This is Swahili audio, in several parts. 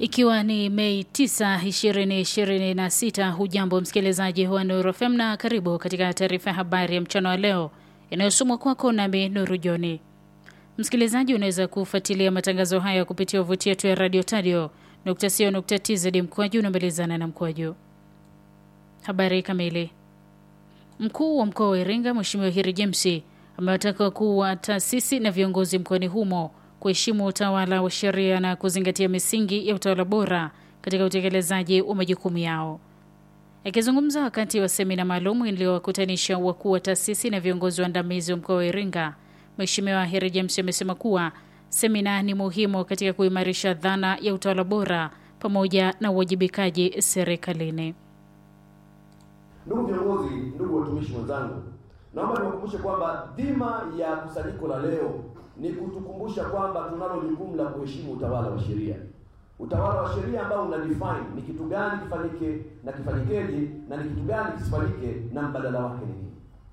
Ikiwa ni Mei 9, 2026, hujambo msikilizaji wa Nuru FM na karibu katika taarifa ya habari ya mchana wa leo inayosomwa kwako nami Nuru Joni. Msikilizaji, unaweza kufuatilia matangazo haya kupitia wavuti yetu ya radio tadio tz mkwaju unamalizana na mkwaju. Habari kamili. Mkuu wa mkoa wa Iringa Mheshimiwa Heri James amewataka wakuu wa taasisi na viongozi mkoani humo kuheshimu utawala wa sheria na kuzingatia misingi ya utawala bora katika utekelezaji wa majukumu yao. Akizungumza wakati wa semina maalum iliyowakutanisha wakuu wa taasisi na viongozi waandamizi wa mkoa wa Iringa, Mheshimiwa Heri James amesema kuwa semina ni muhimu katika kuimarisha dhana ya utawala bora pamoja na uwajibikaji serikalini. Ndugu viongozi, ndugu watumishi wenzangu, naomba niwakumbushe kwamba dhima ya kusanyiko la leo ni kutukumbusha kwamba tunalo jukumu la kuheshimu utawala wa sheria. Utawala wa sheria ambao una define ni kitu gani kifanyike na kifanyikeje na ni kitu gani kisifanyike na mbadala wake ni nini.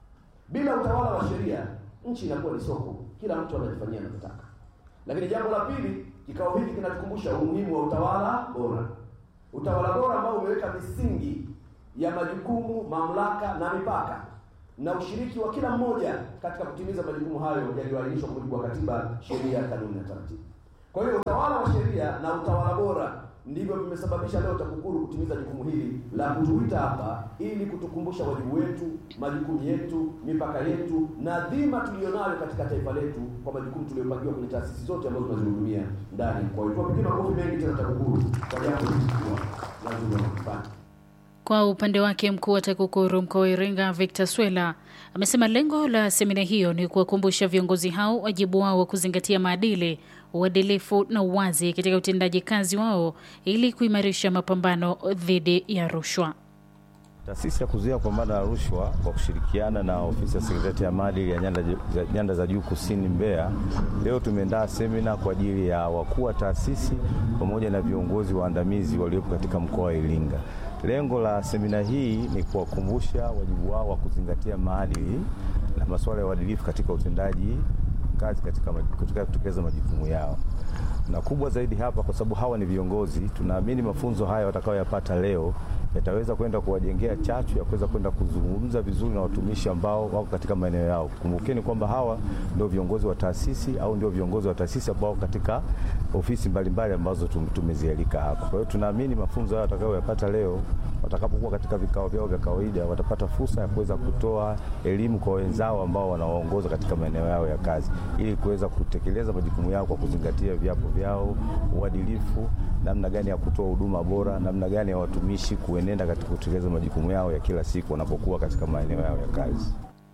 Bila utawala wa sheria, nchi inakuwa ni soko, kila mtu anajifanyia anavyotaka. Lakini jambo la pili, kikao hiki kinatukumbusha umuhimu wa utawala bora, utawala bora ambao umeweka misingi ya majukumu, mamlaka na mipaka na ushiriki wa kila mmoja katika kutimiza majukumu hayo yaliyoainishwa kwa mujibu wa katiba, sheria, kanuni na taratibu. Kwa hiyo utawala wa sheria na utawala bora ndivyo vimesababisha leo TAKUKURU kutimiza jukumu hili la kutuita hapa ili kutukumbusha wajibu wetu, majukumu yetu, mipaka yetu na dhima tuliyonayo katika taifa letu kwa majukumu tuliyopangiwa kwenye taasisi zote ambazo tunazihudumia ndani. Kwa hiyo tuwapigie makofi mengi tena TAKUKURU kwa jambo hili kubwa la kufanya. Kwa upande wake mkuu wa TAKUKURU mkoa wa Iringa Victor Swela amesema lengo la semina hiyo ni kuwakumbusha viongozi hao wajibu wao wa kuzingatia maadili, uadilifu na uwazi katika utendaji kazi wao ili kuimarisha mapambano dhidi ya rushwa. Taasisi ya kuzuia kupambana na rushwa kwa kushirikiana na ofisi ya sekretarieti ya maadili ya nyanda, nyanda za juu kusini Mbeya, leo tumeandaa semina kwa ajili ya wakuu wa taasisi pamoja na viongozi waandamizi waliopo katika mkoa wa Iringa. Lengo la semina hii ni kuwakumbusha wajibu wao wa kuzingatia maadili na masuala ya uadilifu katika utendaji kazi katika kutekeleza majukumu yao, na kubwa zaidi hapa, kwa sababu hawa ni viongozi, tunaamini mafunzo haya watakayoyapata leo yataweza kwenda kuwajengea chachu ya kuweza kwenda kuzungumza vizuri na watumishi ambao wako katika maeneo yao. Kumbukeni kwamba hawa ndio viongozi wa taasisi au ndio viongozi wa taasisi ambao katika ofisi mbalimbali ambazo tumezialika hapa. Kwa hiyo tunaamini mafunzo haya watakayoyapata leo, watakapokuwa katika vikao vyao vya kawaida, watapata fursa ya kuweza kutoa elimu kwa wenzao ambao wanawaongoza katika maeneo yao ya kazi, ili kuweza kutekeleza majukumu yao kwa kuzingatia viapo vyao, uadilifu, namna gani ya kutoa huduma bora, namna gani ya watumishi kuenenda katika kutekeleza majukumu yao ya kila siku wanapokuwa katika maeneo yao ya kazi.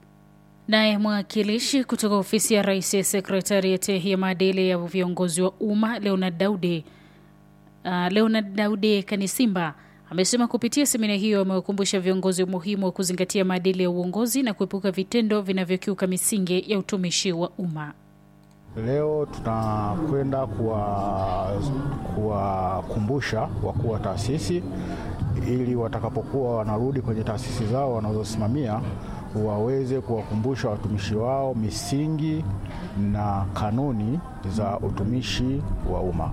Naye mwakilishi kutoka ofisi ya rais ya sekretarieti ya maadili ya viongozi wa umma Leonard Daudi, uh, Leonard Daudi Kanisimba amesema kupitia semina hiyo amewakumbusha viongozi umuhimu wa kuzingatia maadili ya uongozi na kuepuka vitendo vinavyokiuka misingi ya utumishi wa umma. Leo tunakwenda kuwakumbusha wakuu wa taasisi ili watakapokuwa wanarudi kwenye taasisi zao wanazosimamia waweze kuwakumbusha watumishi wao misingi na kanuni za utumishi wa umma.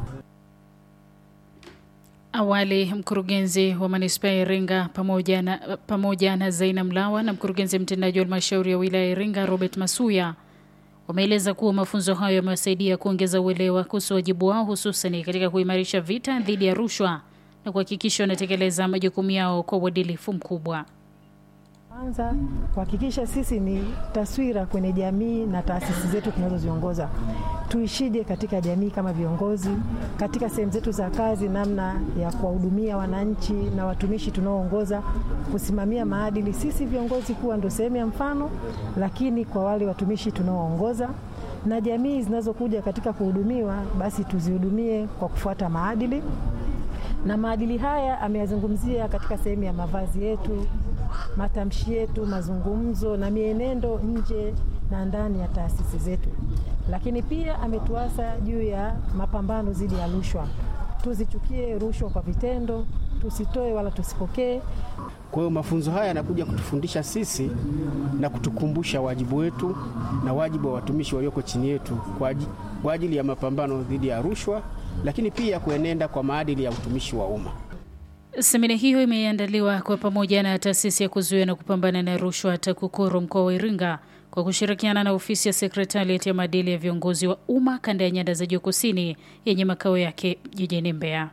Awali mkurugenzi wa manispaa ya Iringa pamoja na, pamoja na Zaina Mlawa na mkurugenzi mtendaji wa halmashauri ya wilaya ya Iringa Robert Masuya wameeleza kuwa mafunzo hayo yamewasaidia kuongeza uelewa kuhusu wajibu wao hususani katika kuimarisha vita dhidi ya rushwa na kuhakikisha wanatekeleza majukumu yao kwa uadilifu mkubwa. Kwanza kuhakikisha sisi ni taswira kwenye jamii na taasisi zetu tunazoziongoza, tuishije katika jamii kama viongozi, katika sehemu zetu za kazi, namna ya kuwahudumia wananchi na watumishi tunaoongoza, kusimamia maadili, sisi viongozi kuwa ndo sehemu ya mfano, lakini kwa wale watumishi tunaoongoza na jamii zinazokuja katika kuhudumiwa, basi tuzihudumie kwa kufuata maadili na maadili haya ameyazungumzia katika sehemu ya mavazi yetu, matamshi yetu, mazungumzo na mienendo nje na ndani ya taasisi zetu. Lakini pia ametuasa juu ya mapambano dhidi ya rushwa. Tuzichukie rushwa kwa vitendo, tusitoe wala tusipokee. Kwa hiyo mafunzo haya yanakuja kutufundisha sisi na kutukumbusha wajibu wetu na wajibu wa watumishi walioko chini yetu kwa ajili ya mapambano dhidi ya rushwa lakini pia kuenenda kwa maadili ya utumishi wa umma. Semina hiyo imeandaliwa kwa pamoja na taasisi ya kuzuia na kupambana na rushwa TAKUKURU mkoa wa Iringa kwa kushirikiana na ofisi ya sekretarieti ya maadili ya viongozi wa umma kanda ya nyanda za juu kusini yenye makao yake jijini Mbeya.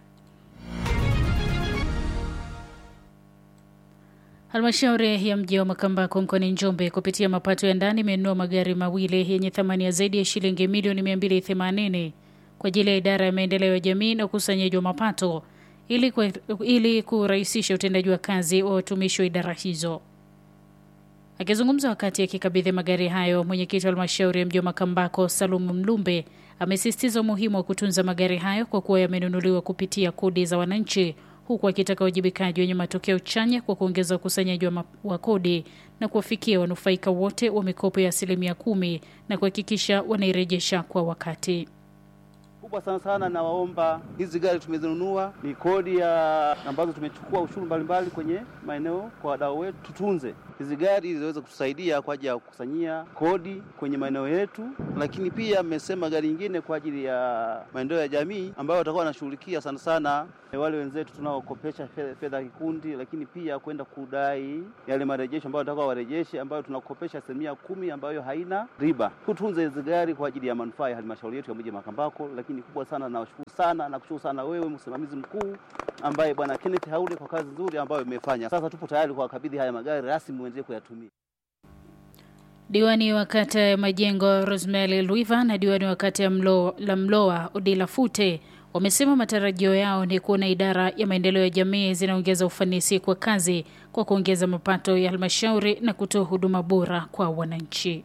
Halmashauri ya mji wa Makambako mkoani Njombe kupitia mapato ya ndani imenunua magari mawili yenye thamani ya zaidi ya shilingi milioni 280 kwa ajili ya idara ya maendeleo ya jamii na ukusanyaji wa mapato ili, kwe, ili kurahisisha utendaji wa kazi wa watumishi wa idara hizo. Akizungumza wakati akikabidhi magari hayo, mwenyekiti wa halmashauri ya mji wa Makambako Salumu Mlumbe amesisitiza umuhimu wa kutunza magari hayo kwa kuwa yamenunuliwa kupitia kodi za wananchi, huku akitaka uwajibikaji wenye matokeo chanya kwa kuongeza ukusanyaji wa, wa kodi na kuwafikia wanufaika wote wa mikopo ya asilimia kumi na kuhakikisha wanairejesha kwa wakati kubwa sana sana, nawaomba hizi gari tumezinunua, ni kodi ya ambazo tumechukua ushuru mbalimbali kwenye maeneo kwa wadau wetu, tutunze hizi gari ili ziweze kutusaidia kwa ajili ya kukusanyia kodi kwenye maeneo yetu, lakini pia mmesema gari nyingine kwa ajili ya maendeleo ya jamii ambayo watakuwa wanashughulikia sana sana wale wenzetu tunaokopesha fedha ya kikundi, lakini pia kwenda kudai yale marejesho ambayo watakuwa warejeshe, ambayo tunakopesha asilimia kumi ambayo haina riba. Tutunze hizi gari kwa ajili ya manufaa ya halmashauri yetu ya mji Makambako. Lakini kubwa sana, nawashukuru sana na kushukuru sana wewe msimamizi mkuu ambaye bwana Kenneth Haule kwa kazi nzuri ambayo umefanya. Sasa tupo tayari kuwakabidhi haya magari rasmi muendelee kuyatumia. Diwani wa kata ya Majengo Rosemary Luiva na diwani wa kata ya Mlo, la Mloa Odila Fute wamesema matarajio yao ni kuona idara ya maendeleo ya jamii zinaongeza ufanisi kwa kazi kwa kuongeza mapato ya halmashauri na kutoa huduma bora kwa wananchi.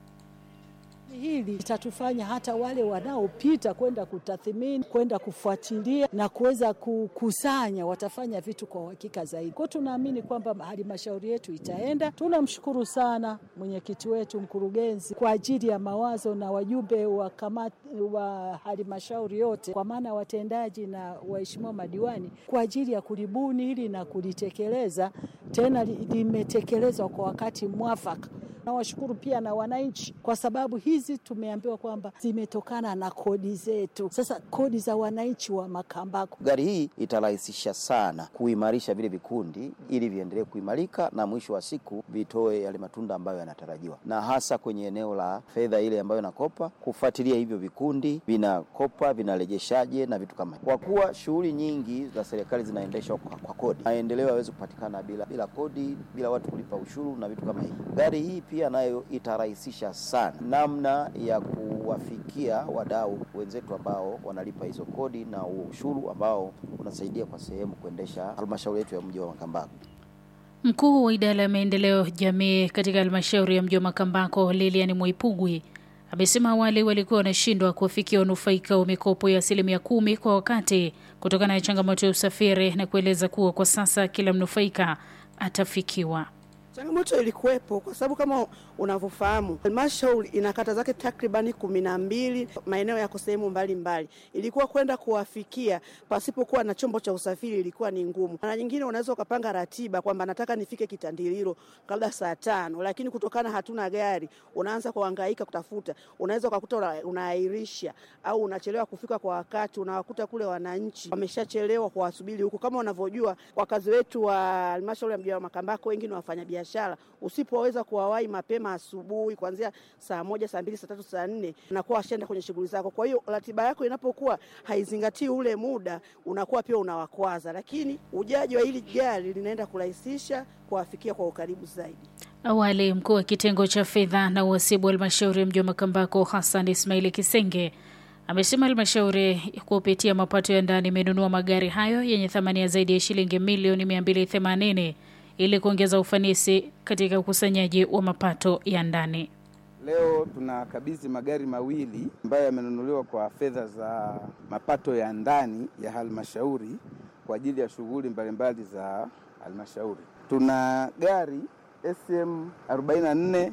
Hili litatufanya hata wale wanaopita kwenda kutathmini, kwenda kufuatilia na kuweza kukusanya, watafanya vitu kwa uhakika zaidi. Kwa tunaamini kwamba halmashauri yetu itaenda. Tunamshukuru sana mwenyekiti wetu, mkurugenzi, kwa ajili ya mawazo na wajumbe wa kamati wa halmashauri yote, kwa maana watendaji na waheshimiwa madiwani, kwa ajili ya kulibuni hili na kulitekeleza, tena limetekelezwa kwa wakati mwafaka. Nawashukuru pia na wananchi kwa sababu hizi tumeambiwa kwamba zimetokana na kodi zetu. Sasa kodi za wananchi wa Makambako. Gari hii itarahisisha sana kuimarisha vile vikundi ili viendelee kuimarika na mwisho wa siku vitoe yale matunda ambayo yanatarajiwa, na hasa kwenye eneo la fedha ile ambayo inakopa, kufuatilia hivyo vikundi vinakopa, vinarejeshaje na vitu kama hivyo, kwa kuwa shughuli nyingi za serikali zinaendeshwa kwa, kwa kodi. Maendeleo yawezi kupatikana bila, bila kodi, bila watu kulipa ushuru na vitu kama hivyo. Gari hii pia nayo itarahisisha sana namna ya kuwafikia wadau wenzetu ambao wanalipa hizo kodi na ushuru ambao unasaidia kwa sehemu kuendesha halmashauri yetu ya mji wa Makambako. Mkuu wa idara ya maendeleo jamii katika halmashauri ya mji wa Makambako, Lilian Mwaipugwi, amesema awali walikuwa wanashindwa kuwafikia wanufaika wa mikopo ya asilimia kumi kwa wakati kutokana na changamoto ya usafiri, na kueleza kuwa kwa sasa kila mnufaika atafikiwa. Changamoto ilikuwepo kwa sababu kama unavyofahamu halmashauri ina kata zake takribani kumi na mbili, maeneo yako sehemu mbalimbali. Ilikuwa kwenda kuwafikia pasipokuwa na chombo cha usafiri ilikuwa ni ngumu. Mara nyingine unaweza ukapanga ratiba kwamba nataka nifike Kitandililo kabla saa tano, lakini kutokana hatuna gari, unaanza kuhangaika kutafuta. Unaweza ukakuta unaahirisha au unachelewa kufika kwa wakati, unawakuta kule wananchi wameshachelewa kuwasubiri huko. Kama unavyojua wakazi wetu wa halmashauri ya mji wa Makambako wengi ni wafanyabiashara biashara usipoweza kuwawahi mapema asubuhi kuanzia saa moja, saa mbili, saa tatu, saa nne unakuwa washaenda kwenye shughuli zako. Kwa hiyo ratiba yako inapokuwa haizingatii ule muda, unakuwa pia unawakwaza, lakini ujaji wa hili gari linaenda kurahisisha kuwafikia kwa ukaribu zaidi. Awali mkuu wa kitengo cha fedha na uhasibu wa halmashauri ya mji wa Makambako Hassan Ismaili Kisenge amesema halmashauri kupitia mapato ya ndani imenunua magari hayo yenye thamani ya zaidi ya shilingi milioni 280 ili kuongeza ufanisi katika ukusanyaji wa mapato ya ndani. Leo tunakabidhi magari mawili ambayo yamenunuliwa kwa fedha za mapato ya ndani ya halmashauri kwa ajili ya shughuli mbalimbali za halmashauri. Tuna gari SM 44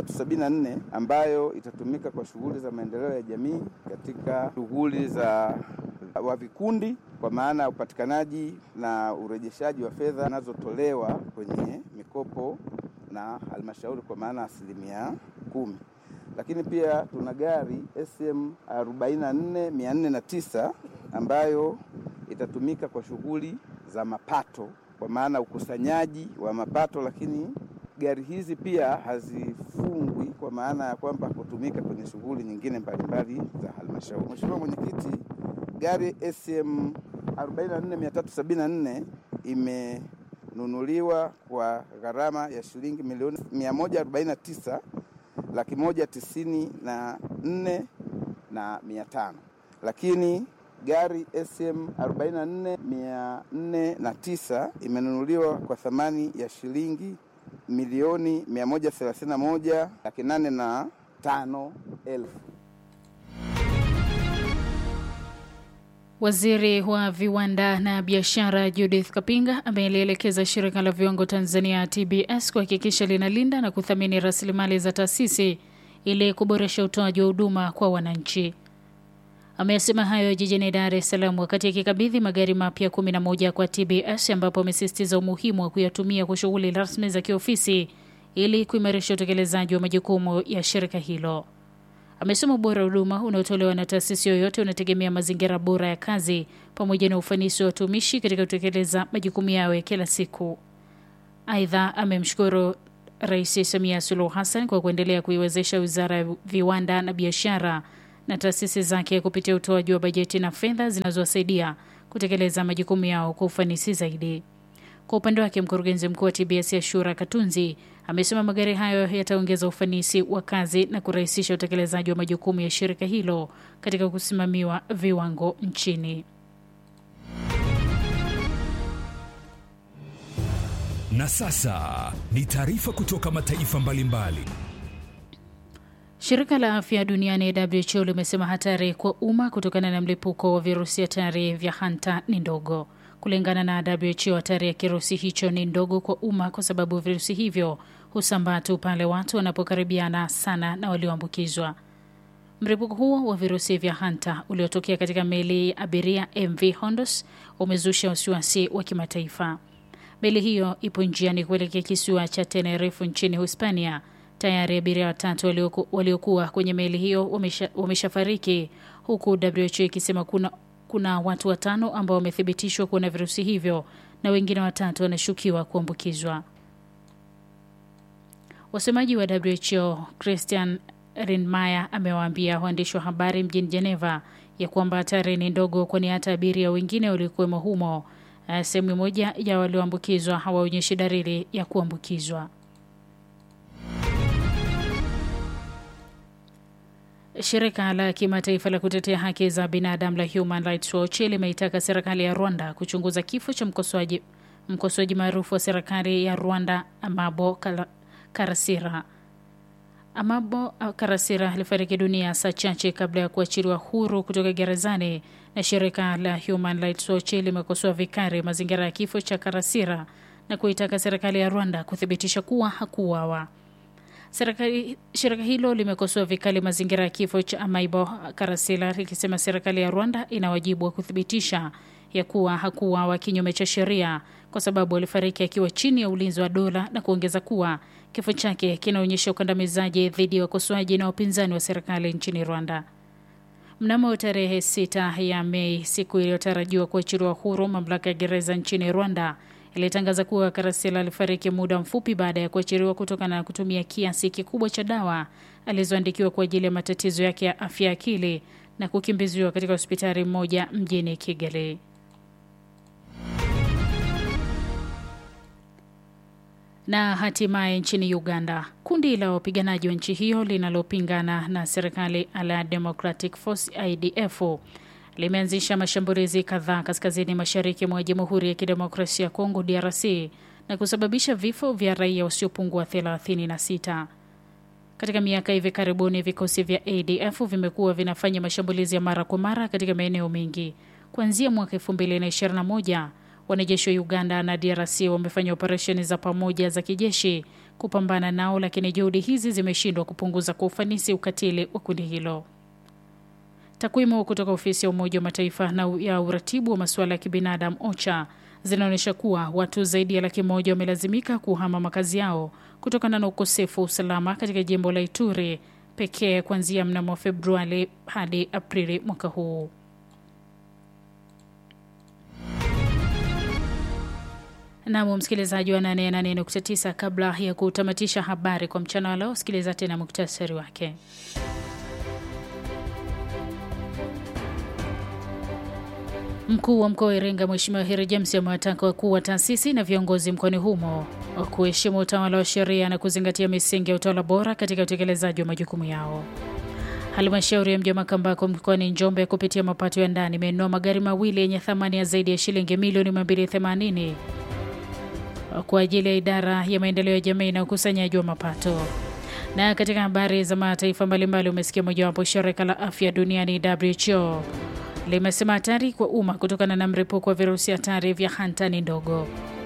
374 ambayo itatumika kwa shughuli za maendeleo ya jamii katika shughuli za wa vikundi kwa maana ya upatikanaji na urejeshaji wa fedha zinazotolewa kwenye mikopo na halmashauri kwa maana asilimia kumi. Lakini pia tuna gari SM 44 409 ambayo itatumika kwa shughuli za mapato, kwa maana ukusanyaji wa mapato, lakini gari hizi pia hazifungwi kwa maana ya kwamba kutumika kwenye shughuli nyingine mbalimbali za halmashauri. Mheshimiwa Mwenyekiti, gari SM 44374 imenunuliwa kwa gharama ya shilingi milioni 149 laki moja tisini na nne na mia tano, lakini gari SM 44409 imenunuliwa kwa thamani ya shilingi milioni 131 laki nane na tano elfu. Waziri wa viwanda na biashara Judith Kapinga amelielekeza shirika la viwango Tanzania TBS kuhakikisha linalinda na kuthamini rasilimali za taasisi ili kuboresha utoaji wa huduma kwa wananchi. Amesema hayo jijini Dar es Salaam wakati akikabidhi magari mapya 11 kwa TBS ambapo amesisitiza umuhimu wa kuyatumia kwa shughuli rasmi za kiofisi ili kuimarisha utekelezaji wa majukumu ya shirika hilo. Amesema ubora wa huduma unaotolewa na taasisi yoyote unategemea mazingira bora ya kazi pamoja na ufanisi wa watumishi katika kutekeleza majukumu yao ya kila siku. Aidha, amemshukuru Rais Samia Suluhu Hassan kwa kuendelea kuiwezesha Wizara ya Viwanda na Biashara na taasisi zake kupitia utoaji wa bajeti na fedha zinazowasaidia kutekeleza majukumu yao kwa ufanisi zaidi. Kwa upande wake, mkurugenzi mkuu wa TBS Ashura Katunzi amesema magari hayo yataongeza ufanisi wa kazi na kurahisisha utekelezaji wa majukumu ya shirika hilo katika kusimamiwa viwango nchini. Na sasa ni taarifa kutoka mataifa mbalimbali. Shirika la afya duniani WHO limesema hatari kwa umma kutokana na mlipuko wa virusi hatari vya hanta ni ndogo. Kulingana na WHO, hatari ya kirusi hicho ni ndogo kwa umma kwa sababu virusi hivyo husambaa tu pale watu wanapokaribiana sana na walioambukizwa. Mlipuko huo wa virusi vya hanta uliotokea katika meli ya abiria MV Hondos umezusha wasiwasi wa kimataifa. Meli hiyo ipo njiani kuelekea kisiwa cha Tenerife nchini Hispania. Tayari abiria watatu walioku, waliokuwa kwenye meli hiyo wameshafariki wamesha huku WHO ikisema kuna, kuna watu watano ambao wamethibitishwa kuwa na virusi hivyo na wengine watatu wanashukiwa kuambukizwa. Wasemaji wa WHO Christian Rindmeier amewaambia waandishi wa habari mjini Geneva ya kwamba hatari ni ndogo, kwani hata abiria wengine waliokuwemo humo sehemu moja ya walioambukizwa hawaonyeshi dalili ya kuambukizwa. Shirika la kimataifa la kutetea haki za binadamu la Human Rights Watch limeitaka serikali ya Rwanda kuchunguza kifo cha mkosoaji mkosoaji maarufu wa serikali ya Rwanda Amabo Karasira. Amabo Karasira alifariki dunia saa chache kabla ya kuachiliwa huru kutoka gerezani, na shirika la Human Rights Watch limekosoa vikali mazingira ya kifo cha Karasira na kuitaka serikali ya Rwanda kuthibitisha kuwa hakuuawa. Serikali, shirika hilo limekosoa vikali mazingira ya kifo cha Amaibo Karasila likisema serikali ya Rwanda ina wajibu wa kuthibitisha ya kuwa hakuuawa kinyume cha sheria kwa sababu alifariki akiwa chini ya ulinzi wa dola na kuongeza kuwa kifo chake kinaonyesha ukandamizaji dhidi ya wakosoaji na wapinzani wa serikali nchini Rwanda. Mnamo tarehe sita ya Mei, siku iliyotarajiwa kuachiliwa huru, mamlaka ya gereza nchini Rwanda ilitangaza kuwa Karasila alifariki muda mfupi baada ya kuachiliwa kutokana na kutumia kiasi kikubwa cha dawa alizoandikiwa kwa ajili ya matatizo yake ya afya ya akili na kukimbiziwa katika hospitali moja mjini Kigali. Na hatimaye nchini Uganda, kundi la wapiganaji wa nchi hiyo linalopingana na serikali la Democratic Force IDF limeanzisha mashambulizi kadhaa kaskazini mashariki mwa Jamhuri ya Kidemokrasia ya Kongo DRC na kusababisha vifo vya raia wasiopungua 36. Katika miaka hivi karibuni, vikosi vya ADF vimekuwa vinafanya mashambulizi ya mara kwa mara katika maeneo mengi. Kuanzia mwaka 2021 wanajeshi wa Uganda na DRC wamefanya operesheni za pamoja za kijeshi kupambana nao, lakini juhudi hizi zimeshindwa kupunguza kwa ufanisi ukatili wa kundi hilo. Takwimu kutoka ofisi ya Umoja wa Mataifa na ya uratibu wa masuala ya kibinadamu OCHA zinaonyesha kuwa watu zaidi ya laki moja wamelazimika kuhama makazi yao kutokana na ukosefu wa usalama katika jimbo la Ituri pekee kuanzia mnamo Februari hadi Aprili mwaka huu. Nam msikilizaji wa 88.9, kabla ya kutamatisha habari kwa mchana wa leo, sikiliza tena muktasari wake. Mkuu wa mkoa wa Iringa Mheshimiwa Heri James amewataka wakuu wa taasisi na viongozi mkoani humo kuheshimu utawala wa sheria na kuzingatia misingi ya utawala bora katika utekelezaji wa majukumu yao. Halmashauri ya mji wa Makambako mkoani Njombe kupitia mapato ya ndani imenunua magari mawili yenye thamani ya zaidi ya shilingi milioni 280 kwa ajili ya idara ya maendeleo ya jamii na ukusanyaji wa mapato. Na katika habari za mataifa mbalimbali, umesikia mojawapo, shirika la afya duniani WHO limesema hatari kwa umma kutokana na mlipuko wa virusi hatari vya hanta ni ndogo.